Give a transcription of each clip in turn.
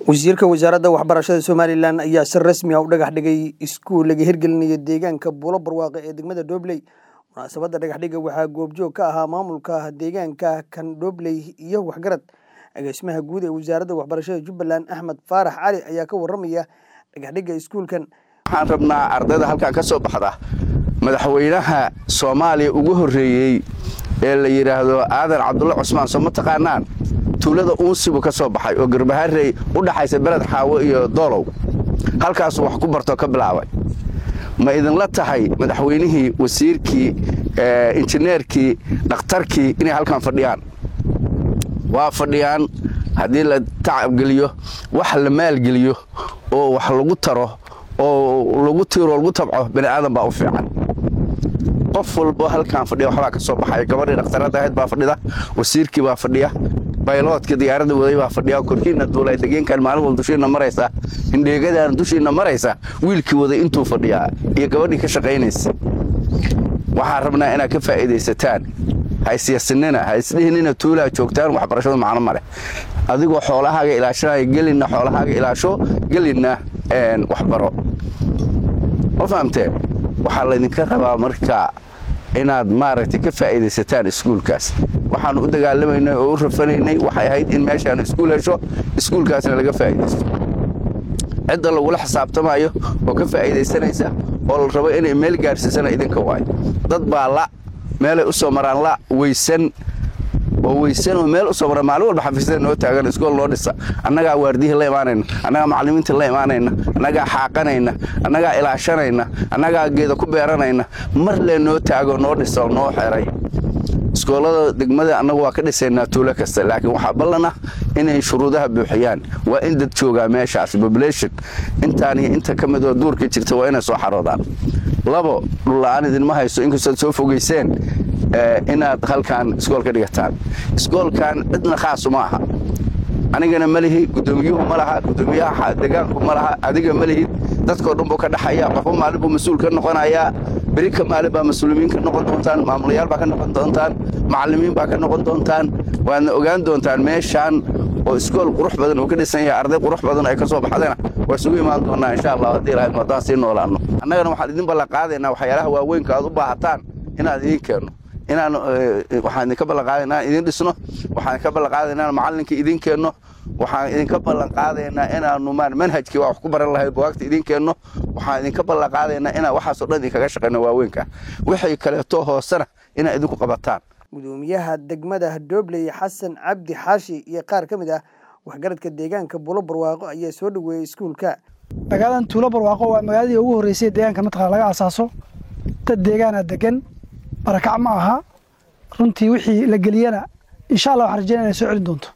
wasiirka wasaaradda waxbarashada somalilan ayaa si rasmi ah u dhagax dhigay iskuul laga hirgelinayo deegaanka buulo barwaaqe ee degmada dhobley munaasabadda dhagaxdhiga waxaa goobjoog ka ahaa maamulka deegaanka kan dhobley iyo waxgarad agaasimaha guud ee wasaaradda waxbarashada jubbaland axmed faarax cali ayaa ka waramaya dhagaxdhiga iskuulkan waxaan rabnaa ardayda halkan ka soo baxda madaxweynaha soomaaliya ugu horreeyey ee la yidhaahdo aadan cabdulla cusmaan soo ma taqaanaan tuulada uunsibu ka soo baxay oo garbaharey u dhaxaysa beled xaawo iyo doolow halkaasuu wax ku bartoo ka bilaabay ma idinla tahay madaxweynihii wasiirkii injineerkii dhakhtarkii inay halkan fadhiyaan waa fadhiyaan haddii la tacabgeliyo wax la maalgeliyo oo wax lagu taro oo lagu tiiro lagu tabco bani aadan baa u fiican qof walbo halkaan fadhiya waxbaa ka soo baxaya gabadhii dhakhtarada ahayd baa fadhida wasiirkii baa fadhiya bayloodka diyaaradda waday baa fadhiya korkiinna duulay degeenkan maalin wal dushiinna maraysa hindheegadaan dushiinna maraysa wiilkii waday intuu fadhiyaa iyo gabadhii ka shaqaynaysa waxaan rabnaa inaad ka faa'iidaysataan ha isyasinina ha isdhihinina tuulaa joogtaan waxbarashadu macno ma leh adigoo xoolahaaga ilaashanaya gelinna xoolahaaga ilaasho gelinna waxbaro ma fahamteen waxaa laydinka rabaa marka inaad maaragtay ka faa'iidaysataan iskuulkaas waxaannu u dagaalamaynay oo u rafanaynay waxay ahayd in meeshaan iskuul hesho iskuulkaasna laga faa'iidaysto cidda lagula xisaabtamayo oo ka faa'iidaysanaysa oo la rabo inay meel gaarsiisana idinka waayo dad baa la meelay u soo maraan la weysan oo weysan oo meel u soo maraan maalin walba xafiisyada noo taagan iskool noo dhisa annagaa waardiyihii la imaanayna annagaa macallimiintii la imaanayna annagaa xaaqanayna annagaa ilaashanayna annagaa geeda ku beeranayna mar lee noo taago noo dhisa oo noo xeray iskoolada degmada annagu waa ka dhisaynaa tuulo kasta laakiin waxaa ballana inay shuruudaha buuxiyaan waa in dad joogaa meeshaas population intaan iyo inta ka midoo duurka jirta waa inay soo xaroodaan labo dhulla-aan idinma hayso inkastood soo fogayseen inaad halkan iskool ka dhigataan iskoolkan cidna khaasu ma aha anigana ma lihi guddoomiyuhu ma laha guddoomiyaha degaanku ma laha adiga ma lihid dadkoo dhan buu ka dhaxaya qofba maalin buu mas-uul ka noqonayaa beri ka maalin baa mas-uuliyiin ka noqon doontaan maamulayaal baa ka noqon doontaan macallimiin baa ka noqon doontaan waadna ogaan doontaan meeshaan oo iskool qurux badan uu ka dhisan yahay arday qurux badan ay ka soo baxdana waa isugu imaan doonnaa insha allah haddii ilahayd haddaan sii noolaanno annagana waxaan idin ballan qaadaynaa waxyaalaha waaweynka aad u baahataan inaan idiin keenno inaan waxaan idinka ballan qaadaynaa inaan idin dhisno waxaan idinka ballan qaadaynaa inaan macallinka idiin keenno waxaan idinka ballan qaadaynaa inaannu maan manhajkii waa wax ku baran lahayd bugaagta idiin keenno waxaan idinka ballan qaadaynaa inaan waxaasoo dhan idinkaga shaqayno waaweynka wixii kaleeto hoosena inaa idinku qabataan gudoomiyaha degmada dhobley xasan cabdi xaashi iyo qaar ka mid ah waxgaradka deegaanka buulo barwaaqo ayaa soo dhoweeyey iskuulka magaaladan tuulo barwaaqo waa magaaladii ugu horreysay deegaanka mataqana laga asaaso dad deegaana degan barakac ma aha runtii wixii la geliyana insha allah waxaan rajeynaya inay soo celin doonto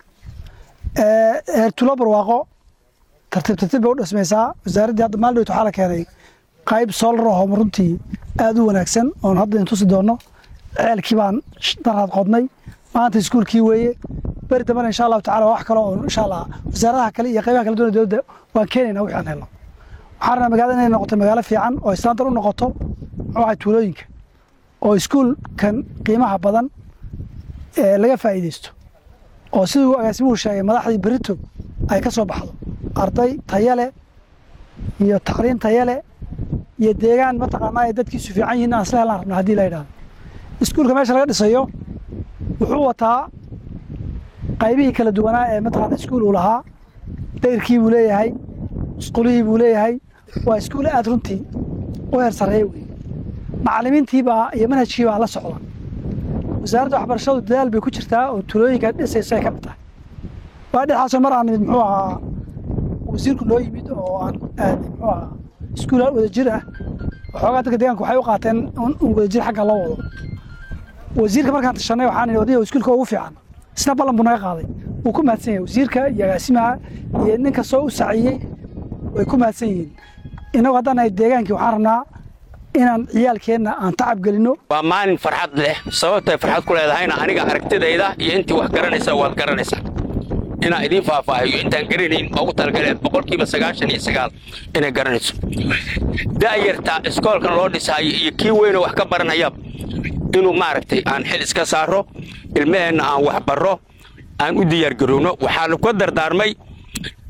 heer tuulo barwaaqo tartiib tartiib bay u dhismaysaa wasaaraddii hadda maaldhowt waxaa la keenay qayb soolar ahoo runtii aad u wanaagsan oon hadda in tusi doonno ceelkii baan daraad qodnay maanta iskuulkii weeye beri dambena insha allahu tacala wax kale oo insha allah wasaaradaha kale iyo qaybaha kala duwan dowladda waan keenaynaa wixii aan helno waxaan rabnaa magaalada inay noqoto magaalo fiican oo istaantar u noqoto muxuu ahay tuulooyinka oo iskuulkan qiimaha badan ee laga faa'iidaysto oo siduu agaasimuhu sheegay madaxdii berito ay ka soo baxdo arday tayale iyo tacliin tayale iyo deegaan mataqaanaa ay dadkiisu fiican yihiin aan isla helaan rabna haddii la yidhahdo iskuulka meesha laga dhisayo wuxuu wataa qaybihii kala duwanaa ee mataqaana iskuul uu lahaa dayrkii buu leeyahay isqulihii buu leeyahay waa iskuul aad runtii u heer sarreeya wey macallimiintiibaa iyo manhajkiibaa la socda wasaaradda waxbarashadu dadaal bay ku jirtaa oo tulooyinka dhisayso ay ka mid tahay waa dhexaasoo mar aan nimid muxuu ahaa wasiirku noo yimid oo aan aadnay muxuu ahaa iskuul wadajir ah waxoogaa dadka deegaanka waxay u qaateen in wadajir xagga loo wado wasiirka markaan tashanay waxaan idhi odayga iskuulka ugu fiican isna ballan buu naga qaaday wuu ku mahadsan yahay wasiirka iyo agaasimaha iyo nin kastoo u saciyey way ku mahadsan yihiin innagu haddaan nahay deegaankii waxaan rabnaa inaan ciyaalkeenna aan tacab gelinno waa maalin farxad leh sababtay farxad ku leedahayna aniga aragtidayda iyo intii wax garanaysa waad garanaysaa inaan idiin faahfaahiyo intaan garanayn ugu talagaleen boqolkiiba sagaashan iyo sagaal inay garanayso da'yarta iskoolkan loo dhisaayo iyo kii weynoo wax ka baranayaba inuu maaragtay aan xil iska saaro ilmaheenna aan wax barro aan u diyaargarowno waxaanu ka dardaarmay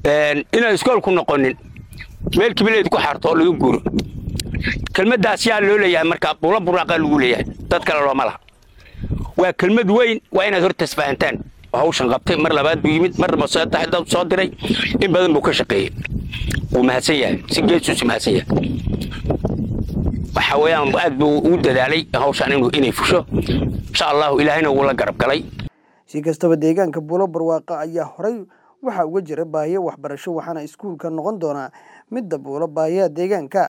inaan iskoolku noqonin meel kibileed ku xarto oo laga guuro kelmaddaas yaa loo leeyahay markaa buulo buraaqa lagu leeyahay dad kale looma laha waa kelmad weyn waa inaad horta isfahantaan hawshan qabtay mar labaad buu yimid mar maseetahay dad soo diray in badan buu ka shaqeeyey wuu mahadsan yahay si geesuusi mahadsan yahay waxa weeyaan aad buu ugu dadaalay hawshan inuu inay fusho insha allahu ilaahayna wuu la garab galay si kastaba deegaanka buulo barwaaqa ayaa horay waxaa uga jira baahiyo waxbarasho waxaana iskuulka noqon doonaa midda buulo baahiyaha deegaanka